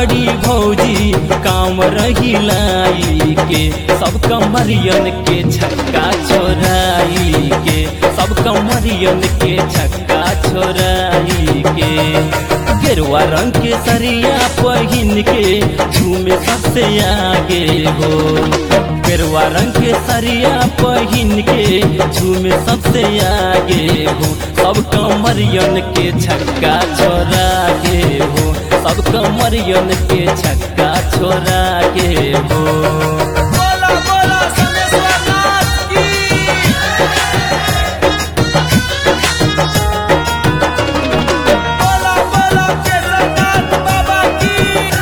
ताड़ी भौजी काम रहिलाई के सब कमरियन के छक्का छोराई के सब कमरियन के छक्का छोराई के गेरुआ रंग के सरिया पहिन के झूमे सबसे आगे हो गेरुआ रंग के सरिया पहिन के झूमे सबसे आगे हो सब कमरियन के छक्का छोरा के हो सब कमरियन के छक्का छोरा के हो बोला बोला समेश्वर नाथ की बोला बोला केदारनाथ बाबा की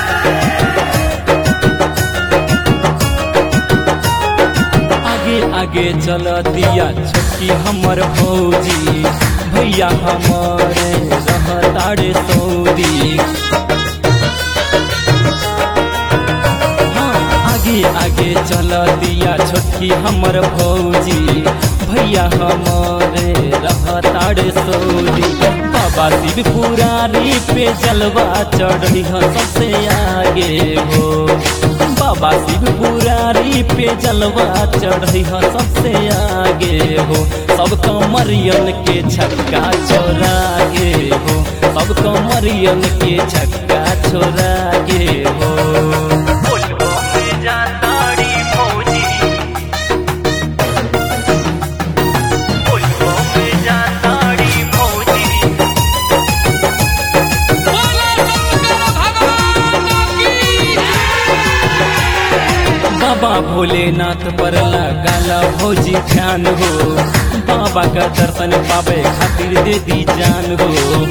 आगे आगे चल दिया छोटकी हमर भौजी भैया हमारे रहतारे सऊदी हाँ आगे आगे चल दिया छोटकी हमर भौजी भैया हमारे रहतारे सऊदी बाबा शिव पुरारी पे जलवा चढ़ी सबसे आगे हो बाबा शिव पुरारी पे जलवा चढ़ी सबसे आगे हो सब कमरियन के छक्का छोरा के हो सब कमरियन के छक्का छोरा के हो बोला शंकर भगवान की बाबा भोलेनाथ पर लगाला भौजी ध्यान हो बाबा का दर्शन पावे खातिर दे दी जान हो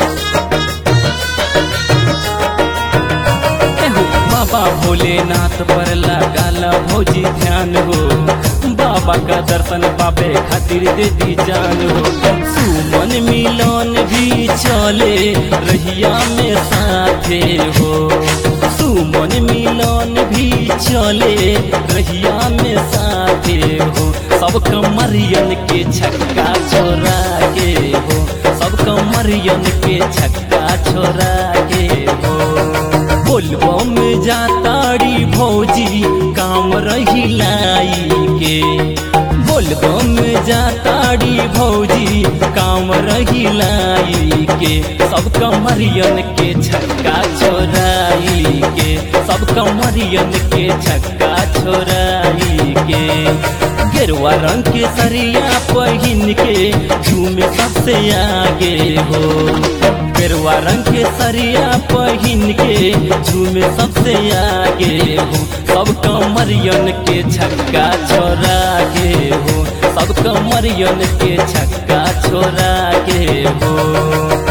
एहो, बाबा भोलेनाथ पर लगाला भौजी ध्यान हो बाबा का दर्शन पावे खातिर दे दी जान हो सुमन मिलन भी चले रहिया में साथे हो सुमन मिलन भी चले रहिया में साथे हो सब कमरियन के छक्का छोरा के हो सब कमरियन के छक्का छोरा के हो बोलबो में जाताड़ी भौजी काम रही लाई के बोलबो में जाताड़ी भौजी काम रही लाई के सब कमरियन के छक्का छोराई के सब कमरियन के छक्का छोराई के गेरुआ रंग के सरिया पहिन के झूमे सबसे आगे हो गेरुआ रंग के सरिया पहिन के झूमे सबसे आगे हो सब कमरियन के छक्का छोरा के हो सब कमरियन के छक्का छोरा के हो